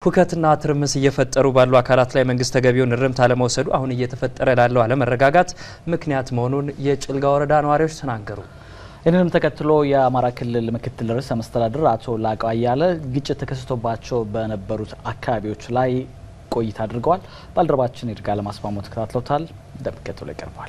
ሁከትና ትርምስ እየፈጠሩ ባሉ አካላት ላይ መንግስት ተገቢውን እርምት አለመውሰዱ አሁን እየተፈጠረ ላለው አለመረጋጋት ምክንያት መሆኑን የጭልጋ ወረዳ ነዋሪዎች ተናገሩ። ይህንንም ተከትሎ የአማራ ክልል ምክትል ርዕሰ መስተዳድር አቶ ላቀው አያለ ግጭት ተከስቶባቸው በነበሩት አካባቢዎች ላይ ቆይታ አድርገዋል። ባልደረባችን ይድጋ ለማስማሞ ተከታትለውታል። እንደሚከተለው ይቀርበዋል።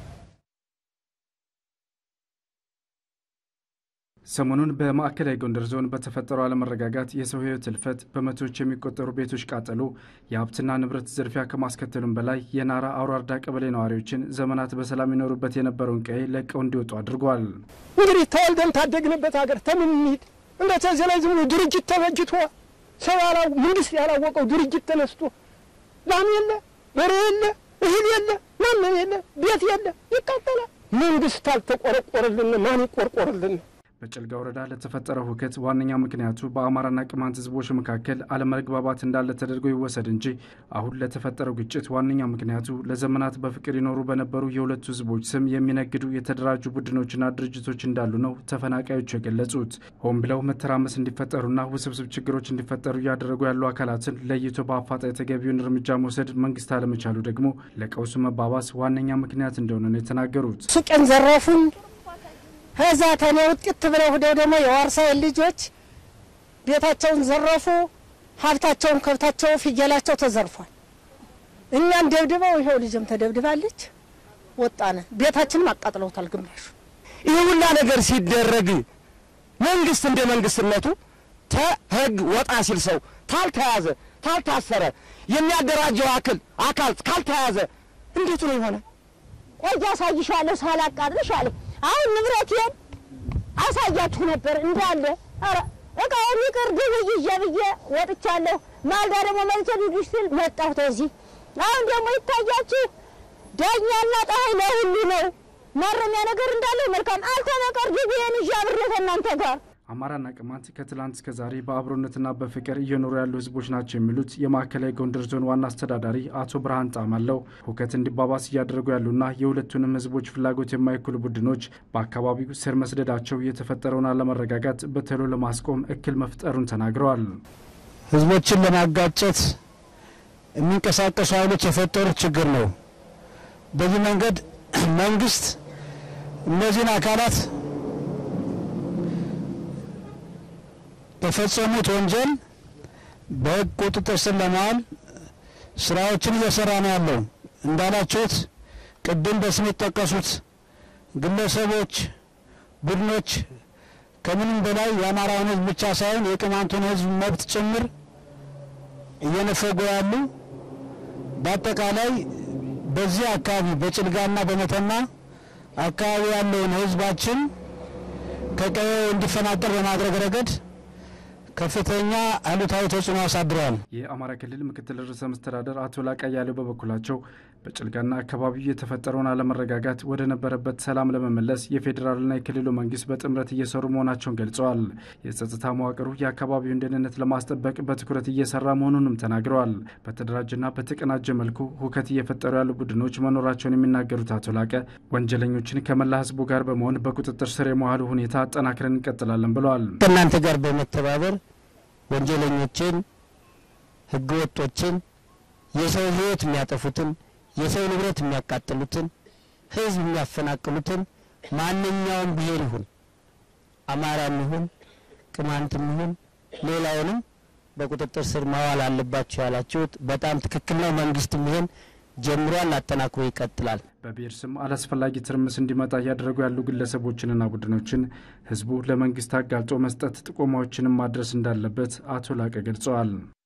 ሰሞኑን በማዕከላዊ ጎንደር ዞን በተፈጠረው አለመረጋጋት የሰው ሕይወት እልፈት፣ በመቶዎች የሚቆጠሩ ቤቶች ቃጠሎ፣ የሀብትና ንብረት ዝርፊያ ከማስከተሉም በላይ የናራ አውራርዳ ቀበሌ ነዋሪዎችን ዘመናት በሰላም ይኖሩበት የነበረውን ቀዬ ለቀው እንዲወጡ አድርጓል። እንግዲህ ተወልደን ታደግንበት ሀገር ተምን እንሂድ? እንደ ተዚህ ላይ ዝም ብሎ ድርጅት ተበጅቶ ሰው መንግስት ያላወቀው ድርጅት ተነስቶ ላም የለ በሬ የለ እህል የለ ማንም የለ ቤት የለ ይቃጠላል። መንግስት አልተቆረቆረልን ማን ይቆርቆርልን? በጭልጋ ወረዳ ለተፈጠረው ሁከት ዋነኛ ምክንያቱ በአማራና ቅማንት ህዝቦች መካከል አለመግባባት እንዳለ ተደርጎ ይወሰድ እንጂ አሁን ለተፈጠረው ግጭት ዋነኛ ምክንያቱ ለዘመናት በፍቅር ይኖሩ በነበሩ የሁለቱ ህዝቦች ስም የሚነግዱ የተደራጁ ቡድኖችና ድርጅቶች እንዳሉ ነው ተፈናቃዮቹ የገለጹት። ሆን ብለው መተራመስ እንዲፈጠሩና ውስብስብ ችግሮች እንዲፈጠሩ እያደረጉ ያሉ አካላትን ለይቶ በአፋጣኝ ተገቢውን እርምጃ መውሰድ መንግስት አለመቻሉ ደግሞ ለቀውሱ መባባስ ዋነኛ ምክንያት እንደሆነ ነው የተናገሩት። ሱቄን ዘረፉን። ከዛ ተኔ ውጤት ብለው ሄደው ደግሞ የዋርሳዬን ልጆች ቤታቸውን ዘረፉ። ሀብታቸውን፣ ከብታቸው፣ ፍየላቸው ተዘርፏል። እኛን ደብድበው ይኸው ልጅም ተደብድባለች። ወጣነ። ቤታችንም አቃጥለውታል ግማሹ። ይህ ሁላ ነገር ሲደረግ መንግስት እንደ መንግስትነቱ ተህግ ወጣ ሲል ሰው ታልተያዘ ታልታሰረ የሚያደራጀው አክል አካል ካልተያዘ እንዴት ነው የሆነ? ቆይ አሳይሻለሁ ሳላቃጥልሽ አለ። አሁን ንብረቴን አሳያችሁ ነበር እንዳለ። ኧረ እቃውን ይቅር ግብ ይዤ ብዬ ወጥቻለሁ። ማልዳ ደግሞ መልሶ ልጁሽ ስል መጣሁ ተዚህ። አሁን ደግሞ ይታያችሁ ዳኛና ፀሐይ ለሁሉ ነው። ማረሚያ ነገር እንዳለው መልካም አልተበቀር ግቢዬን ይዤ አብሬ ከእናንተ ጋር አማራና ቅማንት ከትላንት እስከ ዛሬ በአብሮነትና በፍቅር እየኖሩ ያሉ ህዝቦች ናቸው የሚሉት የማዕከላዊ ጎንደር ዞን ዋና አስተዳዳሪ አቶ ብርሃን ጣማለው ሁከት እንዲባባስ እያደረጉ ያሉና የሁለቱንም ህዝቦች ፍላጎት የማይኩሉ ቡድኖች በአካባቢው ስር መስደዳቸው የተፈጠረውን አለመረጋጋት በቶሎ ለማስቆም እክል መፍጠሩን ተናግረዋል። ህዝቦችን ለማጋጨት የሚንቀሳቀሱ ኃይሎች የፈጠሩት ችግር ነው። በዚህ መንገድ መንግስት እነዚህን አካላት በፈጸሙት ወንጀል በህግ ቁጥጥር ስር ለማዋል ስራዎችን እየሰራ ነው ያለው። እንዳላችሁት ቅድም በስም የተጠቀሱት ግለሰቦች፣ ቡድኖች ከምንም በላይ የአማራውን ህዝብ ብቻ ሳይሆን የቅማንቱን ህዝብ መብት ጭምር እየነፈጉ ያሉ በአጠቃላይ በዚህ አካባቢ በጭልጋና በመተማ አካባቢ ያለውን ህዝባችን ከቀዬው እንዲፈናቀል በማድረግ ረገድ ከፍተኛ አሉታዊ ተጽዕኖ አሳድረዋል። የአማራ ክልል ምክትል ርዕሰ መስተዳደር አቶ ላቃ ያሌው በበኩላቸው በጭልጋና አካባቢው የተፈጠረውን አለመረጋጋት ወደ ነበረበት ሰላም ለመመለስ የፌዴራልና የክልሉ መንግስት በጥምረት እየሰሩ መሆናቸውን ገልጸዋል። የጸጥታ መዋቅሩ የአካባቢውን ደህንነት ለማስጠበቅ በትኩረት እየሰራ መሆኑንም ተናግረዋል። በተደራጀና በተቀናጀ መልኩ ሁከት እየፈጠሩ ያሉ ቡድኖች መኖራቸውን የሚናገሩት አቶ ላቀ ወንጀለኞችን ከመላ ህዝቡ ጋር በመሆን በቁጥጥር ስር የመዋሉ ሁኔታ አጠናክረን እንቀጥላለን ብለዋል። ከእናንተ ጋር በመተባበር ወንጀለኞችን፣ ህገወጦችን፣ የሰው ህይወት የሚያጠፉትን፣ የሰው ንብረት የሚያቃጥሉትን፣ ህዝብ የሚያፈናቅሉትን ማንኛውም ብሔር ይሁን አማራም ይሁን ቅማንትም ይሁን ሌላውንም በቁጥጥር ስር ማዋል አለባቸው ያላችሁት በጣም ትክክል ነው። መንግስትም ይሄን ጀምሯል፣ አጠናክሮ ይቀጥላል። በብሔር ስም አላስፈላጊ ትርምስ እንዲመጣ እያደረጉ ያሉ ግለሰቦችንና ቡድኖችን ህዝቡ ለመንግስት አጋልጦ መስጠት ጥቆማዎችንም ማድረስ እንዳለበት አቶ ላቀ ገልጸዋል።